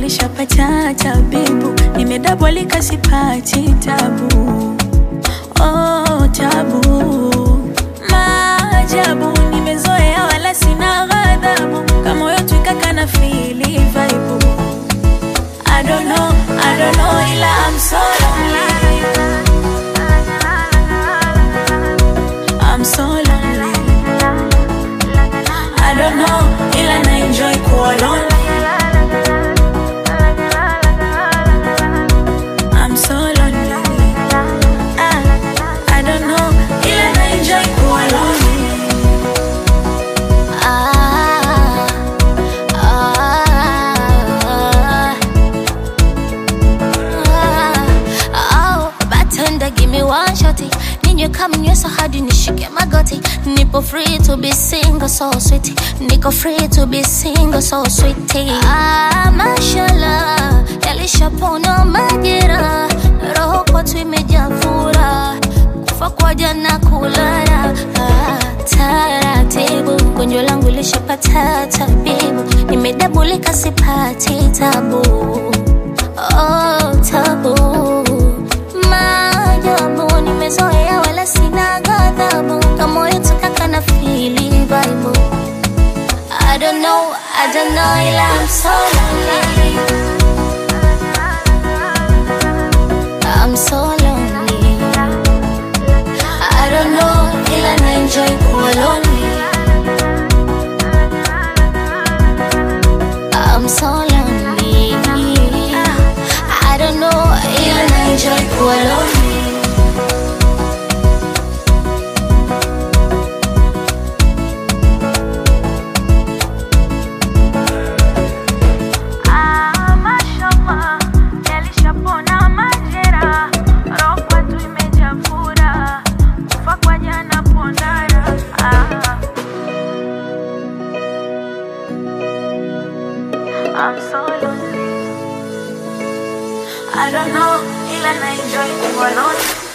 lishapata tabibu, nimedabolika sipati tabu. Oh, tabu maajabu, nimezoea wala sina ghadhabu, kama moyo twikaka na fili vaibu. I don't know, I don't know, ila I'm so lonely. I'm so lonely. I don't know, ila na enjoy kuwa lonely. I'm so lonely. Ah, I don't know, ila na enjoy kuwa lonely. Ah, ah, ah, oh, bartender, give me one shotty. Ninywe kama nywesa hadi nishike magoti. Nipo free to be single, so sweet. Niko free to be single, so sweet. Ah, mashallah, yalishapona majira. Roho kwetu imejaa furaha. Kufa kwa jana kulala. Ah, taratibu, gonjwa langu lishapata tabibu. Nimedabulika sipati tabu. Oh, tabu maajabu nimezoea wala sina ghadhabu kama moyo tukaka na fili vibe I don't know, I don't know ila I'm so lonely I'm so lonely I don't know ila na enjoy kuwa lonely I'm so lonely I don't know ila na enjoy kuwa lonely Ah, mashallah, yalishapona majera, roho kwetu imejaa furaha, kufa kwa jana pondara. Ah. I'm so lonely. I don't know, ila na enjoy kuwa lonely.